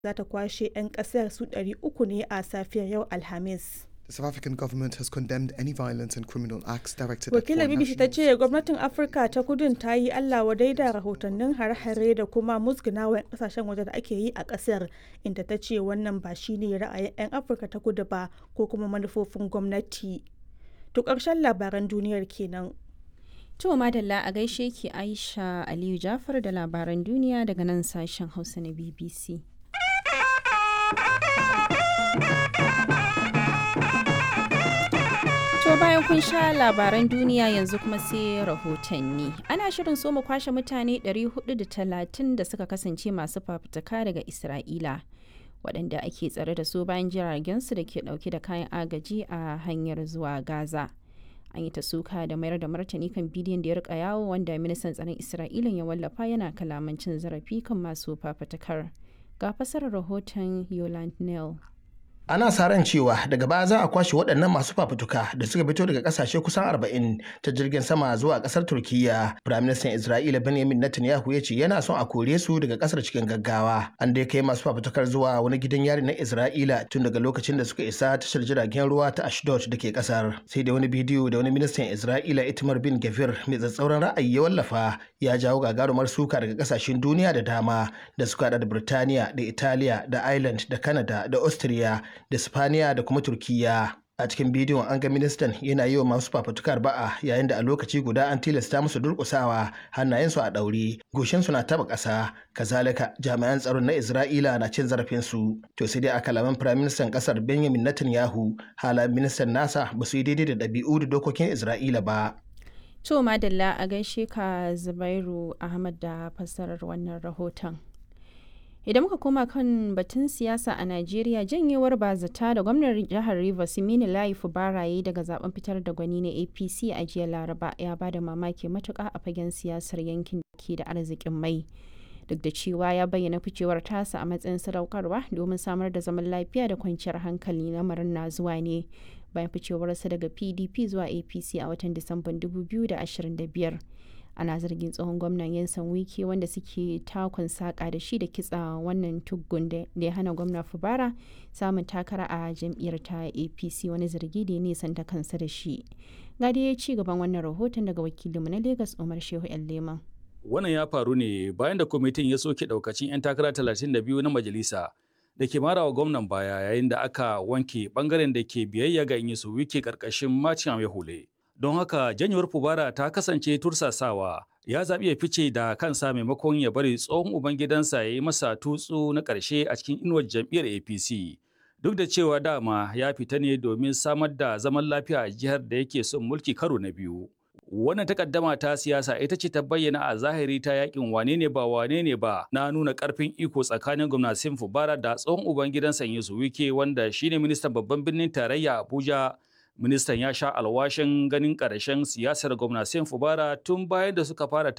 za ta kwashe 'yan kasar su 300 ne a safiyar yau Alhamis. The South African government has condemned any violence and criminal acts directed at Wakilar foreign BBC ta nationals. ce gwamnatin Afirka ta kudun ta yi Allah wadai da rahotannin hare-hare da kuma musgunawa 'yan kasashen waje da ake yi a kasar inda ta ce wannan ba shine ra'ayin 'yan Afirka ta kudu ba ko kuma manufofin gwamnati. To ƙarshen labaran duniyar kenan. To madalla a gaishe ki Aisha Aliyu Jafar da labaran duniya daga nan sashen Hausa na BBC. To bayan kun sha labaran duniya yanzu kuma sai rahotanni. Ana shirin so mu kwashe mutane 430 da suka kasance masu fafutuka daga Isra'ila. waɗanda ake tsare da su bayan jiragensu da ke ɗauke da kayan agaji a hanyar zuwa Gaza. An yi ta suka da mayar da martani kan bidiyon da ya rika yawo wanda ministan tsaron Isra'ila ya wallafa yana kalaman cin zarafi kan masu fafutukar. Ga fasarar rahoton Yoland Neal. ana sa ran cewa daga baya za a kwashe waɗannan masu fafutuka da suka fito daga ƙasashe kusan 40 ta jirgin sama zuwa ƙasar turkiya firaministan isra'ila benjamin netanyahu ya ce yana son a kore su daga ƙasar cikin gaggawa an dai kai masu fafutukar zuwa wani gidan yari na isra'ila tun daga lokacin da suka isa tashar jiragen ruwa ta ashdod da ke ƙasar sai da wani bidiyo da wani ministan isra'ila itamar bin gavir mai tsatsauran ra'ayi ya wallafa ya jawo gagarumar suka daga ƙasashen duniya da dama da suka haɗa da birtaniya da italiya da ireland da canada da austria da Spaniya da kuma Turkiyya. A cikin bidiyon an ga ministan yana yi wa masu fafutukar ba'a yayin da a lokaci guda an tilasta musu durƙusawa hannayensu a ɗaure, goshinsu na taɓa ƙasa, kazalika jami'an tsaron na Isra'ila na cin zarafinsu. To sai dai a kalaman firaministan ƙasar Benjamin Netanyahu, halayen ministan nasa ba su yi daidai da ɗabi'u da dokokin Isra'ila ba. To madalla a gaishe ka Zubairu Ahmad da fassarar wannan rahoton. idan muka koma kan batun siyasa a najeriya janyewar bazata da gwamnan jihar rivers mini layi baraye daga zaben fitar da gwani na apc a jiya laraba ya bada mamaki matuka a fagen siyasar yankin da ke da arzikin mai duk da cewa ya bayyana ficewar tasa a matsayin sadaukarwa domin samar da zaman lafiya da kwanciyar hankali lamarin na zuwa ne bayan ficewarsa daga pdp zuwa apc a watan disamban 2025 ana zargin tsohon gwamnan yansan wiki wanda suke takon saƙa da shi da kitsa wannan tuggun da ya hana gwamna fubara samun takara a jam'iyyar ta apc wani zargi da ya nisanta kansa da shi ga ya ci gaban wannan rahoton daga wakilinmu na lagos umar shehu yan leman wannan ya faru ne bayan da kwamitin ya soke daukacin 'yan takara 32 na majalisa da ke mara wa gwamnan baya yayin da aka wanke bangaren da ke biyayya ga inyisu wiki karkashin macin hule. don haka janyewar fubara ta kasance tursasawa ya zaɓi ya fice da kansa maimakon ya bari tsohon ubangidansa ya yi masa tutsu na ƙarshe a cikin inuwar jam'iyyar apc duk da cewa dama ya fita ne domin samar da zaman lafiya a jihar da yake son mulki karo na biyu wannan takaddama ta siyasa ita ce ta bayyana a zahiri ta yakin wane ne ba wane ne ba na nuna karfin iko tsakanin gwamnatin fubara da tsohon ubangidansa yusu wike wanda shine ministan babban birnin tarayya abuja ministan ya sha alwashin ganin ƙarshen siyasar gwamnatin fubara tun bayan da suka fara